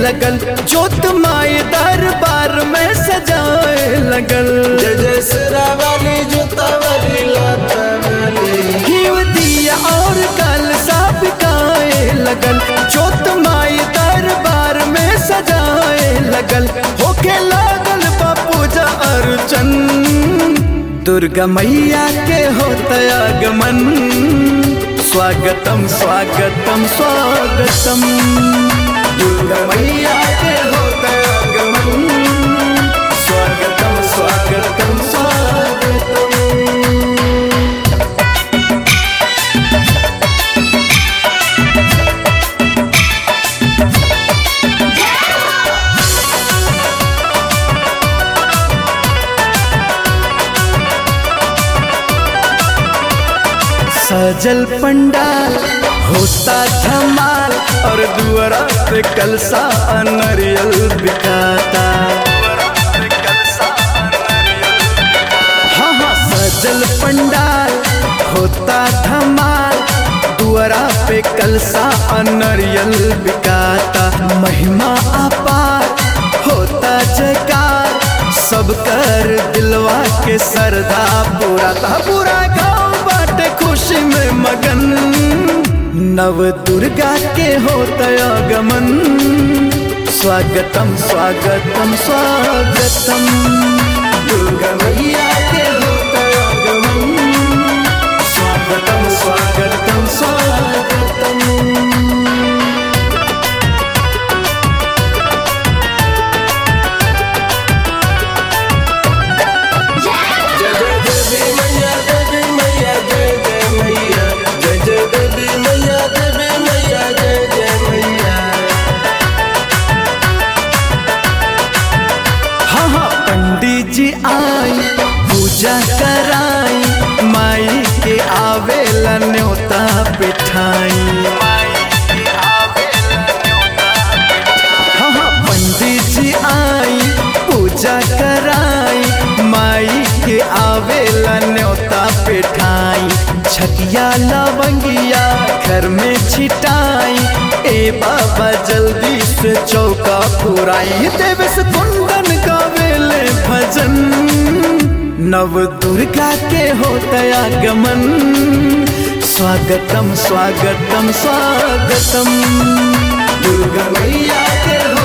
लगल जोत माई दरबार में सजाए लगल जय जय सिरा वाली जूता वाली लाता वाली घीव दिया और कल सब गाए लगल जोत माई दरबार में सजाए लगल होके लागल पूजा अर्चन दुर्गा मैया के होता आगमन स्वागतम स्वागतम स्वागतम दुर्गा मैया के होता आगमन स्वागतम स्वागतम स्वागतम सजल पंडाल होता धमाल और दुआरा पे कलसा नरियल बिकाता हाँ हाँ सजल पंडाल होता धमाल दुआरा पे कलसा नरियल बिकाता महिमा अपार होता जयकार सब कर दिलवा के सरदा पूरा था पूरा गाँव बाटे खुशी में मगन नव दुर्गा के होता आगमन स्वागतम स्वागतम स्वागतम दुर्गा मैया के होता आगमन स्वागतम स्वागतम स्वागतम जय जय देवी मैया देवी मैया जय जय मैया जय जय देवी मैया देवी मैया जय जय मैया हाँ हाँ पंडित जी आई पूजा कराई माई के आवेला न्योता बिठाई हाँ हाँ पंडित जी आई पूजा कराई माई के आवेला न्योता बिठाई छकिया लवंगिया घर में छिटाई ए बाबा जल्दी से चौका पुराई देव से कुंदन गावेले भजन नव दुर्गा के होता आगमन स्वागतम स्वागतम स्वागतम दुर्गा मैया के हो